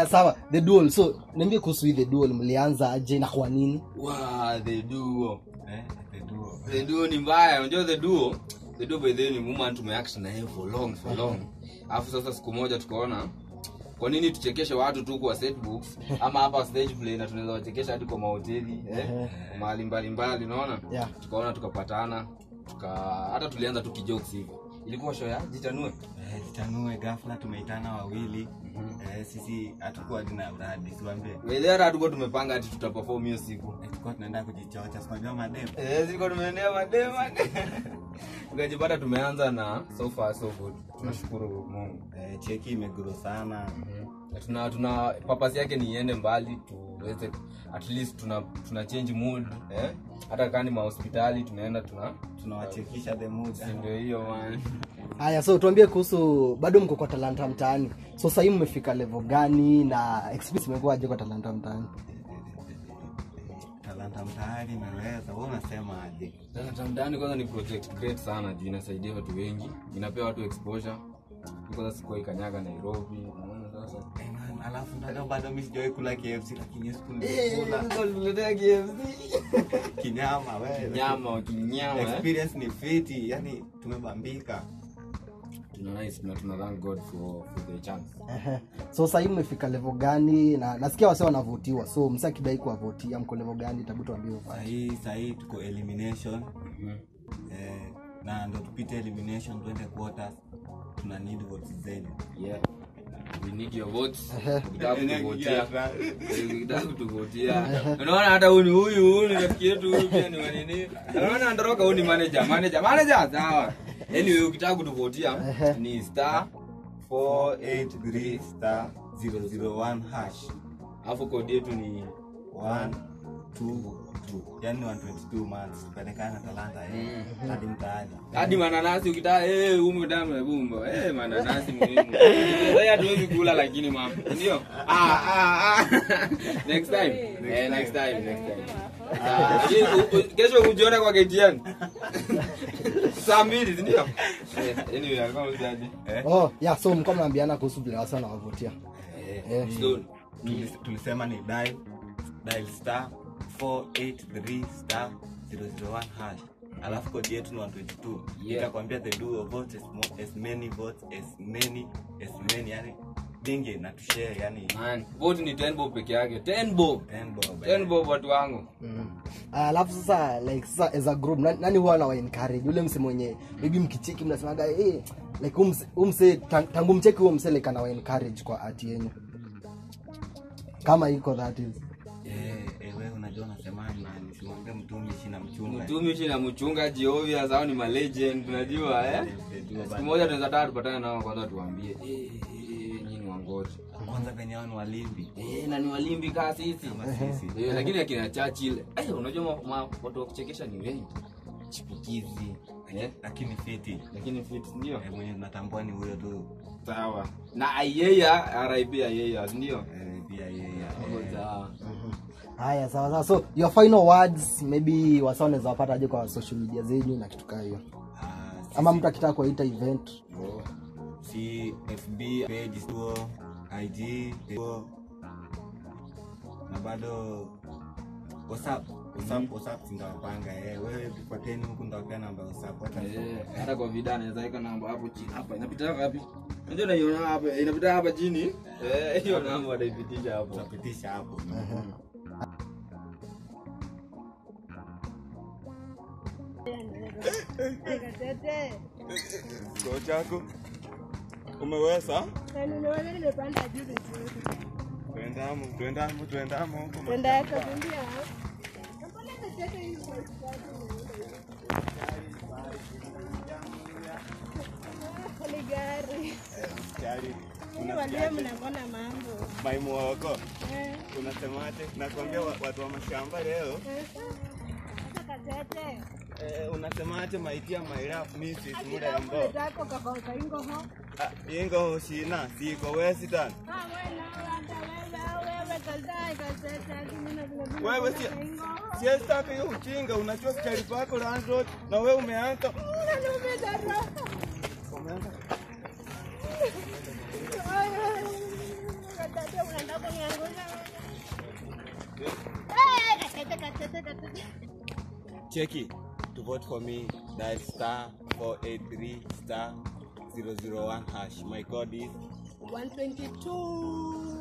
sawa the dual so niambie kuhusu hii the dual mlianza aje na kwa nini Wow, the duo. Eh, the duo. The duo ni mbaya. Unajua the duo? The duo by the way ni woman tumeact na yeye for long for long. Alafu sasa siku moja tukaona kwa nini tuchekeshe watu tu kwa set books ama hapa stage play na tunaweza wachekesha hadi kwa mahoteli eh, mahali mbalimbali unaona Yeah. tukaona tukapatana tuka hata tulianza tu kijokes hivyo ilikuwa show ya jitanue Eh, jitanue ghafla tumeitana wawili eh, sisi hatukuwa dina uradi siwambie Wewe hata hatukuwa tumepanga ati tutaperform hiyo siku Eh, tulikuwa tunaenda kujichocha sinajua madem Eh, zilikuwa tumeendea madema tukajipata tumeanza na so far so good tunashukuru mungu eh, cheki imeguro sana Na tuna tuna papasi yake ni iende mbali tuweze at least tuna tuna change mood eh? hata kani mahospitali tunaenda tuna tunawachekisha the mood si ndio hiyo man haya so tuambie kuhusu bado mko kwa talanta mtaani so sahii mmefika level gani na experience imekuwaje kwa talanta mtaani talanta mtaani imeweza we unasema aje Sasa mtaani kwanza ni project great sana juu inasaidia watu wengi inapea watu exposure kwanza sikuwa ikanyaga nairobi unaona sasa Eh, man, alafu ndio bado mi sijawai kula kfc lakini siku nilikula tuletea KFC kinyama wewe nyama wakinyama eh? experience ni fiti yani tumebambika tuna nice na tuna thank god for for the chance Ehe. so sahii mmefika level gani na nasikia wase wanavutiwa so msa kidai kuwavotia mko level gani tabu tuambie ufanye. sahii sahii tuko elimination eh, na ndo tupite elimination twende quarters tuna need votes zenu yeah we need your votes Ehe. ukitaka kutuvotia ukitaka kutuvotia unaona hata huyu ni huyu huyu ni rafiki yetu huyu pia ni wanini unaona ndoroka huyu ni manager manager manager sawa anyway ukitaka kutuvotia ni star 483 star 001 hash alafu kodi yetu ni 1 2 yani 122 months kupelekana talanta eh, hadi mtaani hadi mananasi ukitaka eh humu damu ya bumba eh mananasi muhimu sasa hatuwezi kula lakini mama ndio ah ah ah next time eh next time next time Ah, lakini u- u- kesho kujiona kwa KTN saa mbili si ndio Eh, anyway alikuwa mzaji oh yeah so mko mnaambiana kuhusu vile wase wanawavutia eh so Tulis- tulisema ni dial dial star 483 star 001 hash alafu kodi yetu ni 122 Yeah. itakwambia the duo vote as, mo- as many votes as many as many yani dinge na tushare yani man vote ni 10 bob peke yake 10 bob 10 bob 10 bob watu wangu Mm. Ah, alafu sasa like sasa as a group nani, nani huwa anawa encourage ule mse mwenye maybe mkicheki mnasemaga hey, like huyu mse- huyu mse tang- tangu mcheki huo mse like anawa encourage kwa ati yenyu kama iko that is eh eh, wewe unajua unasema man simwambie mtumi shina mchunga mtumishi na mchungaji obvious hao ni malegend unajua eh The duo siku bado. moja tunaweza taka tupatane nao kwanza tuambie eh, eh, eh, nyinyi ni wangozi kwanza venye hao ni walimbi eh, na ni walimbi kaa sisi kama sisi eh, lakini akina Churchill eh, unajua ma- ma- watu wa kuchekesha ni wengi chipukizi eh, lakini fiti lakini fit ndio eh, mwenye tunatambua ni huyo tu sawa na ayeya RIP ayeya ndio eh, pia yeye sawa haya sawa sawa so your final words maybe wasa wanaweza wapata aje kwa social media zenyu na kitu kaa hiyo Ah, ama mtu akitaka kuwaita event Oh. si fb page tuo ig tuo na bado whatsapp whatsapp whatsapp sindawapanga eh wewe fuateni huku ndawapea namba ya whatsapp hata Eh, hata kwa vida anaweza weka namba hapo chini hapa inapita wapi unajua naiona hapa inapita hapa chini eh hiyo namba wataipitisha hapo tutapitisha hapo koo chako umeweza tuendamo tuendamo tuendamo huko Tayari unasikiaje? mnakona mambo maimwoko unasemaje nakwambia wa- watu wa mashamba leo katete eh, unasemaje maitia mairap misi murembo tako kakauka ingoho Ah, ingo shina siko wesitan wewe si siestaka hiyo uchinga unachua kichari pako landlord na wewe umeanza umeanza Teka, teka. cheki to vote for me that star 483 star 001 hash my code is 122